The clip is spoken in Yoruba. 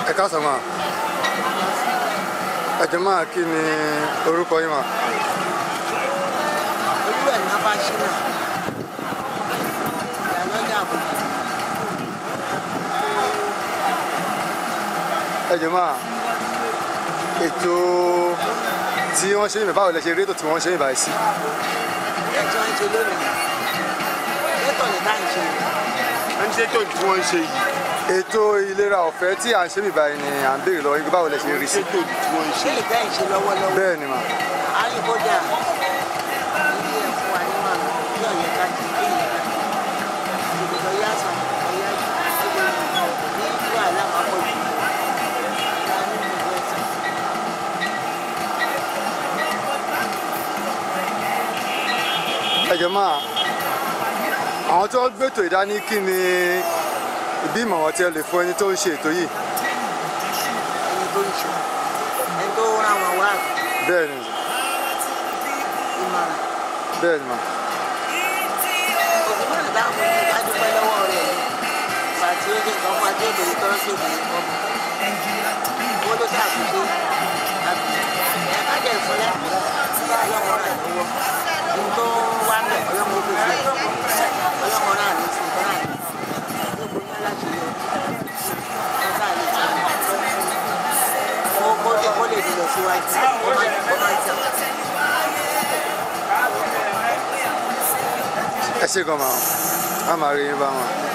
ẹ káàsán máa ẹ jọ̀ọ́ máa kí ni orúkọ yín máa. olúwẹ̀ ní abáṣínà ìyálọ́jà àbúrò ẹ jọ̀ọ́ máa ètò tí wọ́n ṣe yìnbọn báwo lẹ ṣe rí ètò tí wọ́n ṣe yìnbọn báyìí sí. ilé tí wọ́n ń ṣe lónìí lẹ́tọ̀ ní táyì ṣe ẹni ṣe tó tí wọ́n ń ṣe yìí ètò ìlera ọ̀fẹ́ tí à ń ṣe yìnbọn báyìí ni à ń béèrè lọ́wọ́ yín pé báwo lẹ ṣe rí sí. ṣe tó tí wọ́n ń ṣe ṣé lè táyì ṣe lọ́wọ́lọ́wọ́ bẹ́ẹ̀ ni mà àríkódà ilé ẹ̀fọ́ wa ní màmá bí ọ̀yẹ́ ká ti gbé ìyá ìgbìmọ̀ yá sàn ọ̀yá ìgbìmọ̀ ní ìlú àlámàpọ̀ jù ẹ jọ̀ọ́ máa àwọn tó ń gbètò ìdání kí ni ìbí ìmọ̀ràn tí ẹ lè fún ẹni tó ń ṣe ètò yìí. ẹni tó ń ṣe ẹni tó rán wọn wá bẹ́ẹ̀ ni ìmọ̀ràn bẹ́ẹ̀ ni mà òṣùpá ìdáhùn ní ìdádúpẹ́ lọ́wọ́ rẹ̀ ni pàtí ó ní nǹkan fún ajé ìbèrè tó ń ṣe ìbèrè kọ́ owó ló ṣàkóso ẹ̀ ká jẹ́ ìfúnlẹ̀ ọlọ́mọ rẹ̀ lọ́wọ́ ohun tó wá ń bẹ̀ ọlọ́mọ ó fèsì ọlọ́mọ náà ní sí ìtọ́ náà ní gbogbo ní aláṣeyọ ọ̀gá àlè tí ó kó lè kó lè dìlọ síwájú ó máa ń ó máa ń tẹ̀. ẹ ṣe gan ma a máa rí yín bá wọn.